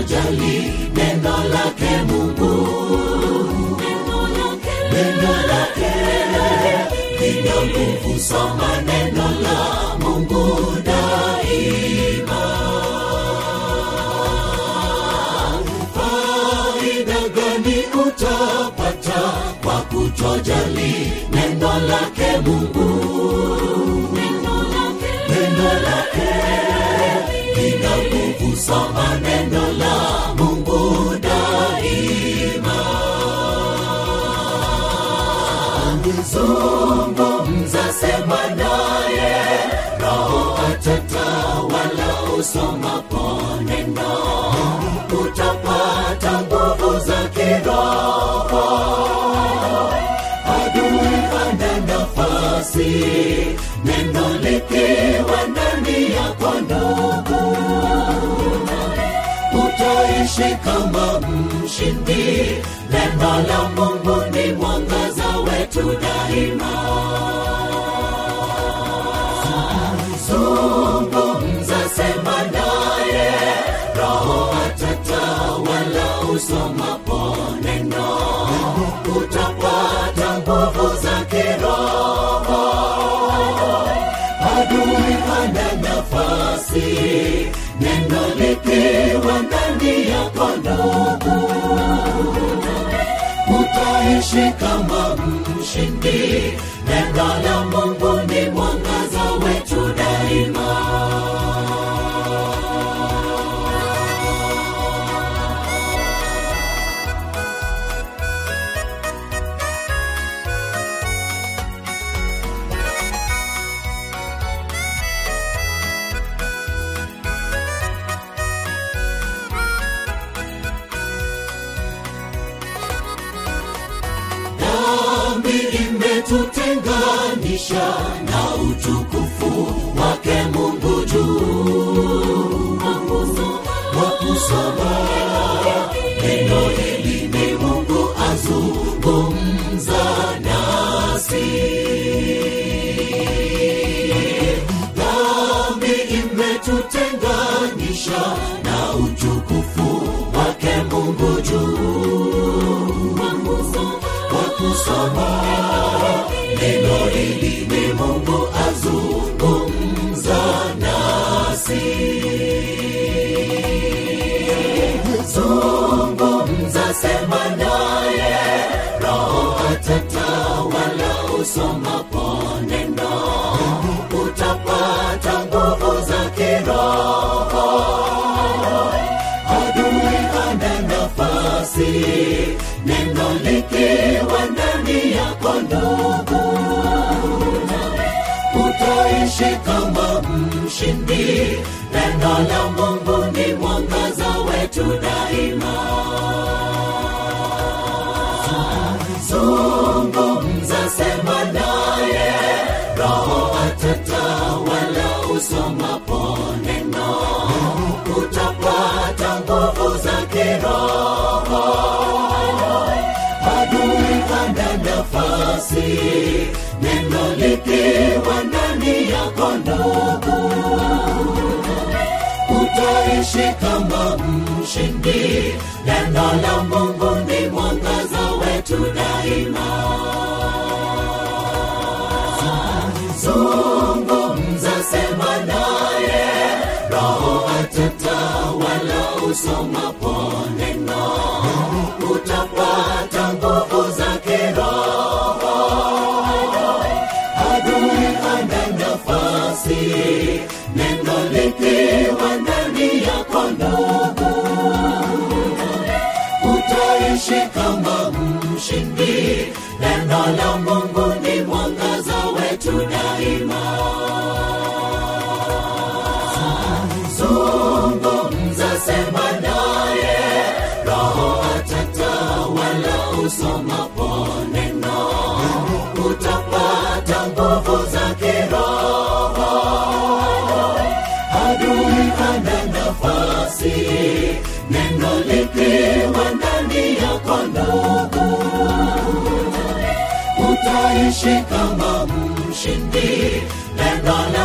kutojali neno lake Mungu. Neno lake lina nguvu, soma neno la Mungu daima. Faida gani utapata kwa kutojali neno lake Mungu? Neno lake lina nguvu, soma neno la Mungu daima. Zungumza, sema naye, Roho atatawala usomapo neno, utapata nguvu za kiroho. Adui hana nafasi, neno likiwa ndani yako ndugu, utaishi kama mshindi. Neno la Mungu ni mwangaza wetu daima. Zungumza, sema naye, Roho atatawala usomapo neno, utapata nguvu za kiroho. Adui hana nafasi, neno likiwa ndani yako ndugu, utaishi kama mshindi. Neno la Mungu ni mwangaza wetu daima. dhambi imetutenganisha na utukufu wake Mungu juu. Kwa kusoma neno hili ni Mungu azungumza nasi. Dhambi imetutenganisha na utukufu wake Mungu juu kwa kusoma neno hili ni Mungu azungumza nasi. Zungumza, sema naye, Roho atatawala usomapo neno, utapata nguvu za kiroho adui hana nafasi, neno likiwa ndani yako ndugu, utaishi kama mshindi. Neno la Mungu ni mwangaza wetu daima. Zungumza, sema naye, Roho atatawala usomapo neno, utapata nguvu za kiroho. Adui hana nafasi, neno likiwa ndani yako ndugu, utaishi kama mshindi. Neno la Mungu ni mwangaza wetu daima. Zungumza, sema naye, Roho atatawala usomapo neno, utapata nguvu za kiroho. Adui hana nafasi, neno likiwa ndani yako ndugu, utaishi kama mshindi. Neno la Mungu ni mwangaza wetu daima. Zungumza, sema naye, Roho atatawala usomapo neno, utapata nguvu za kiroho. Adui hana nafasi, neno likiwa ndani yako ndugu, utaishi kama mshindi. Neno la